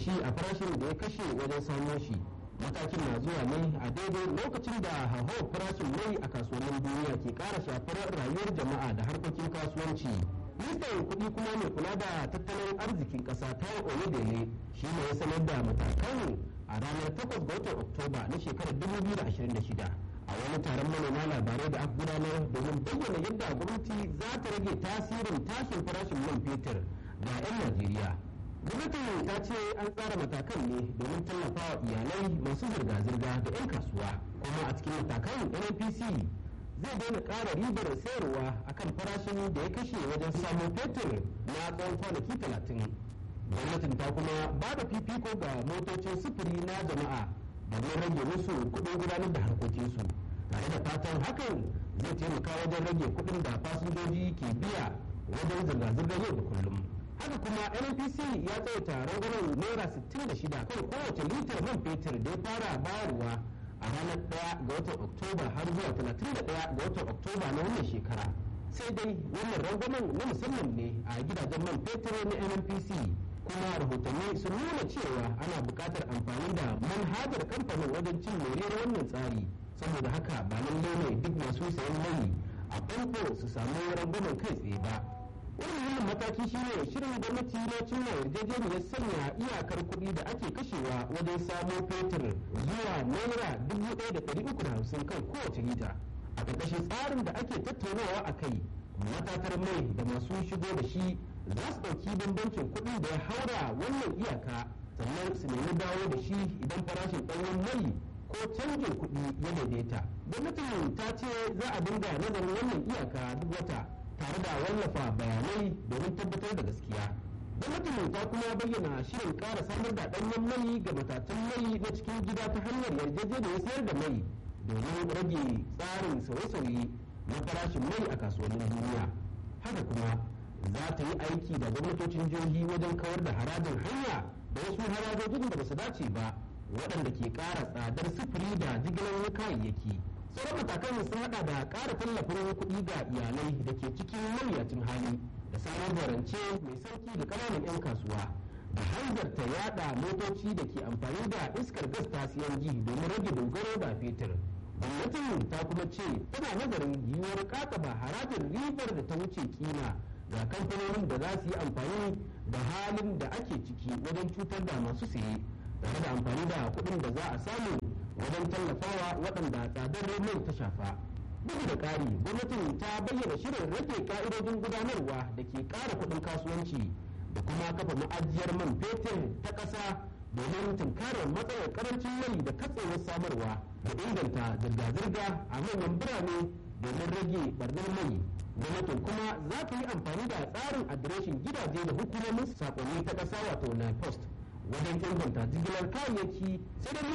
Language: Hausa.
shi a farashin da ya kashe wajen samo shi matakin na zuwa ne a daidai lokacin da hauhawar farashin mai a kasuwannin duniya ke kara shafar rayuwar jama'a da harkokin kasuwanci ministan kuɗi kuma mai kula da tattalin arzikin ƙasa ta oyedele shi ne ya sanar da matakan a ranar 8 ga watan oktoba na shekarar 2026 a wani taron manema labarai da aka gudanar domin bayyana yadda gwamnati za ta rage tasirin tashin farashin man fetur ga 'yan najeriya gwamnatin ta ce an tsara matakan ne domin tallafawa iyalai masu zirga-zirga da 'yan kasuwa kuma a cikin matakan nnpc zai daina ƙara ribar sayarwa akan farashin da ya kashe wajen samun fetur na tsawon kwanaki talatin gwamnatin ta kuma ba da fifiko ga motocin sufuri na jama'a domin rage musu kuɗin gudanar da harkokinsu tare da fatan hakan zai taimaka wajen rage kuɗin da fasinjoji ke biya wajen zirga-zirgar yau da kullum haka kuma nnpc ya tsawaita rangwamen naira 66 kan kowace litar man fetur da ya fara bayarwa a ranar 1 ga watan oktoba har zuwa 31 ga watan oktoba na wannan shekara sai dai wannan rangwamen na musamman ne a gidajen man fetur na nnpc kuma rahotanni sun nuna cewa ana buƙatar amfani da manhajar kamfanin wajen cin moriyar wannan tsari saboda haka ba lallai ne duk masu sayan mai a famfo su samu rangwamen kai tsaye ba wannan mataki shine shirin gwamnati na cimma yarjejeniyar sanya iyakar kuɗi da ake kashewa wajen samo fetur zuwa naira dubu ɗaya da ɗari uku da hamsin kan kowace lita a ƙarƙashin tsarin da ake tattaunawa a kai matatar mai da masu shigo da shi za su ɗauki bambancin kuɗin da ya haura wannan iyaka sannan su nemi dawo da shi idan farashin ɗanyen mai ko canjin kuɗi ya daidaita gwamnatin ta ce za a dinga nazarin wannan iyaka duk wata tare da wallafa bayanai domin tabbatar da gaskiya gwamnatin ta kuma bayyana shirin ƙara samar da ɗanyen mai ga matatan mai na cikin gida ta hanyar yarjejeniyar sayar da mai domin rage tsarin sauye-sauye na farashin mai a kasuwannin duniya haka kuma za ta yi aiki da gwamnatocin jihohi wajen kawar da harajin hanya da wasu harajojin da ba su dace ba waɗanda ke ƙara tsadar sufuri da jigilar kayayyaki sauran matakan sun hada da ƙara tallafin kuɗi ga iyalai da ke cikin mawuyacin hali da samar da rance mai sauki da ƙananan 'yan kasuwa da hanzarta yada motoci da ke amfani da iskar gas ta CNG domin rage dogaro da fetur. gwamnatin ta kuma ce tana nazarin yiwuwar kakaba harajin ribar da ta wuce kima ga kamfanonin da za su yi amfani da halin da ake ciki wajen cutar da masu saye tare da amfani da kuɗin da za a samu wajen tallafawa waɗanda tsadar mai ta shafa bugu da ƙari gwamnatin ta bayyana shirin rage ka'idojin gudanarwa da ke ƙara kuɗin kasuwanci da kuma kafa ma'ajiyar man fetur ta ƙasa domin tunkarar matsalar karancin mai da katsewar samarwa da inganta zirga-zirga a manyan birane domin rage barnar mai gwamnatin kuma za ta yi amfani da tsarin adireshin gidaje da hukumomin sakonni ta ƙasa wato na post wajen inganta jigilar kayayyaki sai dai